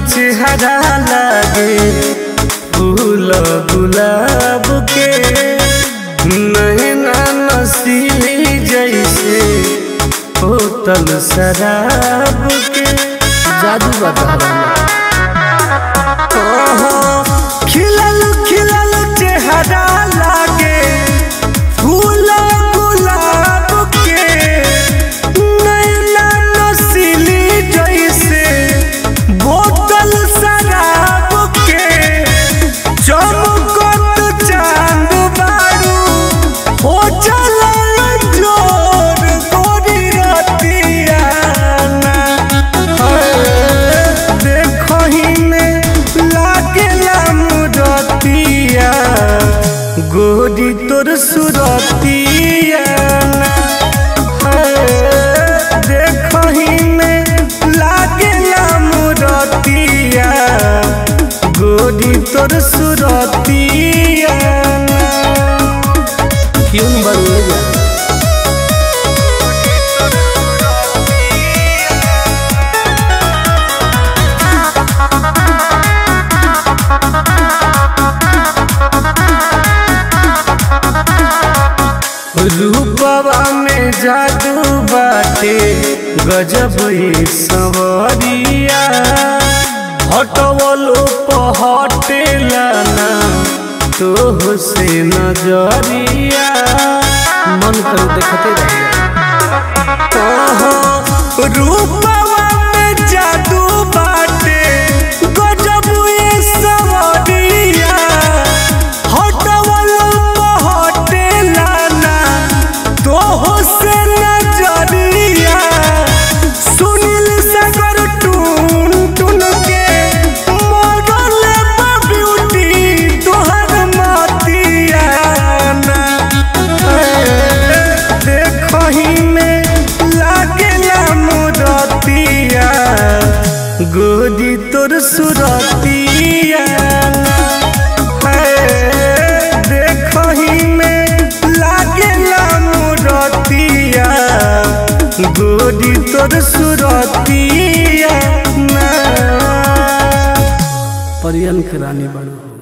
चेहरा लागे फूल गुलाब के नैना नसीली जैसे होतल शराब के जादू बता ओहो, खिलल खिलल चेहरा लागे फूल गुलाब के नैना नसीली जैसे बोतल शराब के चमकत चांद बारू हो चलल जोर गोरी रतियाना देखही में लागेला मुरतिया गोरी तोर सुरतिया देखही में लागेला मुरतिया गोरी तोर सुरतिया क्यों नहीं बन जा रूपवा में जादू बाटे गजब ही सवरिया हटवलो पहटेला ना तो से नजरिया मन कर देखते रह ओहो, रूपवा में जादू बाटे गजब ही सवरिया हटवलो पहटेला ना तो से नजरिया सुनील सागर टून टून के मॉडल ब्यूटी तोहर मतिया ना देखही में लागेला मुरतिया गोदी तोर सुरतिया देखही में लागेला मुरतिया गोदी तोर सुरतिया परियन के रानी बनो